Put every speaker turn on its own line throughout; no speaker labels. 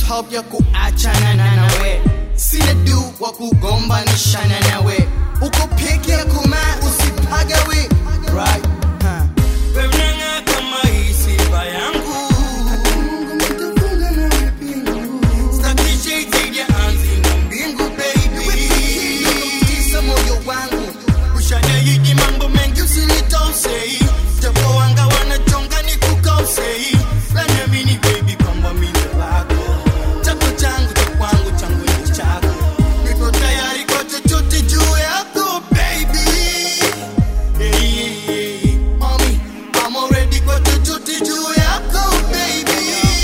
hope ya kuachana na nawe sina du wa kugombanishana nawe uko peke yako ma usipagawe right huh.
Wewe unang'aa kama hii sifa yangu. Sitaki shade ya ardhi na mbingu, baby.
Tisa moyo wangu
Ushaniahidi mambo mengi usinitosei, japo wanga wanachonga nikukosei. Na niamini baby kwamba mimi ndo wako. Chako changu cha kwangu, changu ni chako. Niko tayari kwa chochote juu yako, baby. Hey, hey, hey. Mommy, I'm already kwa chochote juu yako, baby.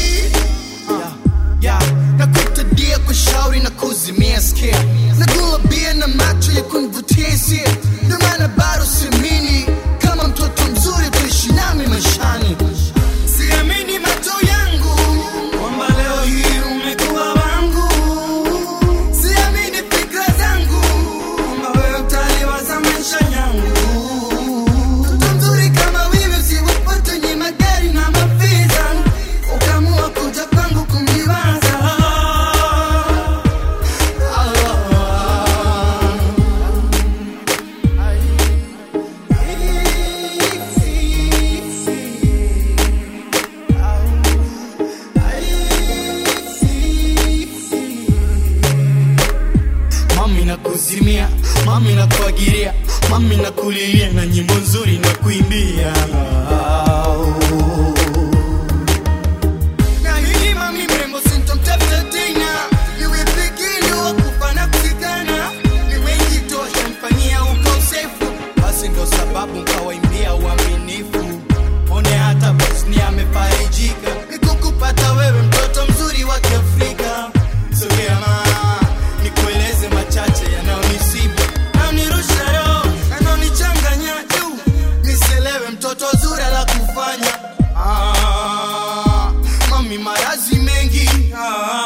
yeah. nakutadia kushauri na kuzimia skia nagula bia na macho ya kunivutia hisia ndio maana bado simini kama mtoto mzuri kuishi nami maishani
Siamini macho yangu kwamba leo hii umekuwa wangu. Siamini fikra zangu kwamba wewe utaliwaza maisha yangu.
mtoto mzuri kama wewe usiwapate nye magari na mafiza ukamua kuja kwangu kumliwaza
Mami na kuzimia, mami na kuagiria, mami na kulilia na nyimbo nzuri na kuimbia. Na hili mami mrembo sintomtafuta tena, niwe pekee wa kufa na kuzikana. Ni wengi tosha mfanyia ukosefu, basi ndo sababu nkawaimbia uaminifu. One hata Bosni amefarijika, nikukupata wewe mtoto mzuri wa Kiafrika. Sogea ma nikueleze machache yanayonisibu, yanayonirusha roho, yanayonichanganya juu, niselewe mtoto zuri la kufanya ah, mami marazi mengi ah,